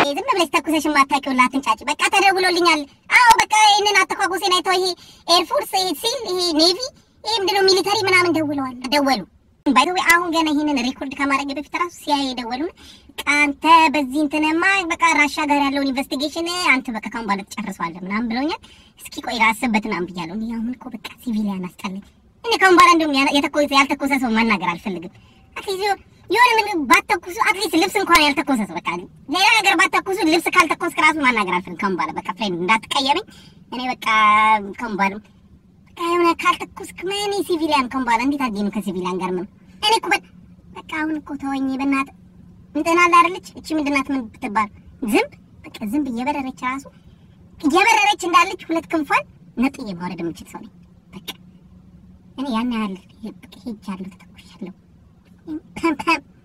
ዝም ብለሽ ተኩሰሽ የማታውቂውን ላትንጫጭ። በቃ ተደውሎልኛል። አዎ በቃ ይህንን አተኳኩሴን አይተው ይሄ ኤርፎርስ ሲል ይሄ ኔቪ ይሄ ምንድነው ሚሊተሪ ምናምን ደውለዋል ደወሉ። ባይዘዌ አሁን ገና ይህንን ሪኮርድ ከማድረግ በፊት ራሱ ሲያይ የደወሉን አንተ በዚህ እንትንማ በቃ ራሻ ጋር ያለውን ኢንቨስቲጌሽን አንተ በቃ ካሁን በኋላ ትጨርሰዋለህ ምናምን ብለውኛል። እስኪ ቆይ ላስብበት ምናምን ብያለሁ። እኔ አሁን እኮ በቃ ሲቪሊያን አስጠላኝ። እኔ ካሁን በኋላ እንደውም የተኮሰ ያልተኮሰ ሰው ማናገር አልፈልግም። አትሊስት የሆነ ምን ባተኩሱ አትሊስት ልብስ እንኳን ያልተኮሰ ሰው በቃ ሌላ ነገር ባተኩሱ ልብስ ካልተኮስክ ራሱ ማናገር አልፈልግም። ካሁን በኋላ በቃ ፍሬንድ እንዳትቀየመኝ። እኔ በቃ ካሁን በኋላ በቃ የሆነ ካልተኮስክ ምን ሲቪሊያን ካሁን በኋላ እንዴት አድርጌ ነው ከሲቪሊያን ጋር ምን እኔ እኮ በቃ አሁን እኮ ተወኝ በእናትህ እንትን አለ አይደለች እቺ ምንድን ናት ምን ብትባል ዝንብ በቃ ዝንብ እየበረረች ራሱ እየበረረች እንዳለች ሁለት ክንፏን ነጥዬ ማውረድ የምችል ሰው ነኝ። በቃ እኔ ያን ያህል ሄጃለሁ፣ ተተኩሻለሁ።